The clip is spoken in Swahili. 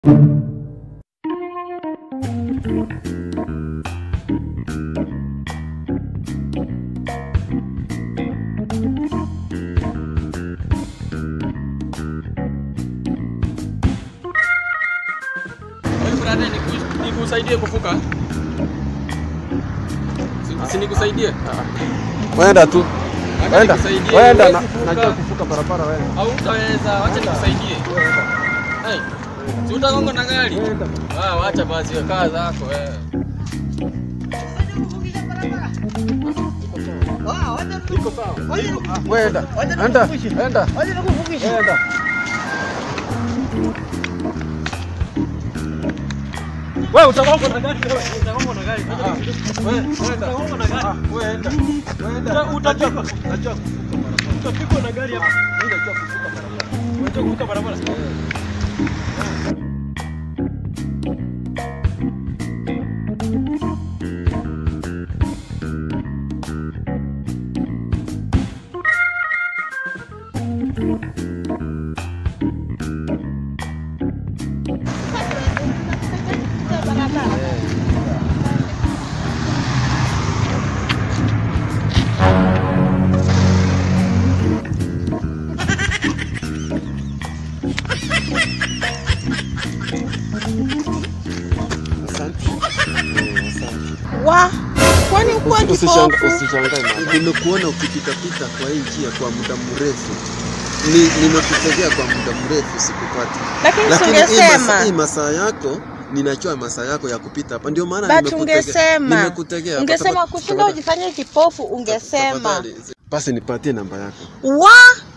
Brother, niku- nikusaidie kuvuka? Si- Si nikusaidie? Wenda tu. Wacha Wenda. nikusaidie. Wenda na Huwezi najua kuvuka. kuvuka barabara wenda. Au utaweza, wacha nikusaidie. Hey, si utagonga na gari? Ah, wacha basi wewe kaa zako wewe. Wenda. Enda. Enda. Wenda. Wewe utagonga na gari wewe, utagonga na gari. Ah, we- wenda. Utagonga na gari. Ah, wenda. Wenda. Uta- utapigwa. Najua kuvuka barabara. Utapigwa na gari hapa. Mimi najua kuvuka barabara. Unajua kuvuka barabara. Asante. Eh, asante. Wa, kwani ukuwa Usishanga- kipofu? Usishangae mama. Nimekuona ukipitapita kwa hii njia kwa muda mrefu. Ni, nimekutegea kwa muda mrefu sikupati. Lakini Lakini hii masaa, hii tungesema masaa yako ninajua masaa yako ya kupita hapa, ndio maana but nimekutegea. ungesema Nimekutegea hapa. ungesema Tafadhali- kushinda tafadhali- ujifanye kipofu, ungesema tafadhali. Basi nipatie namba yako. wa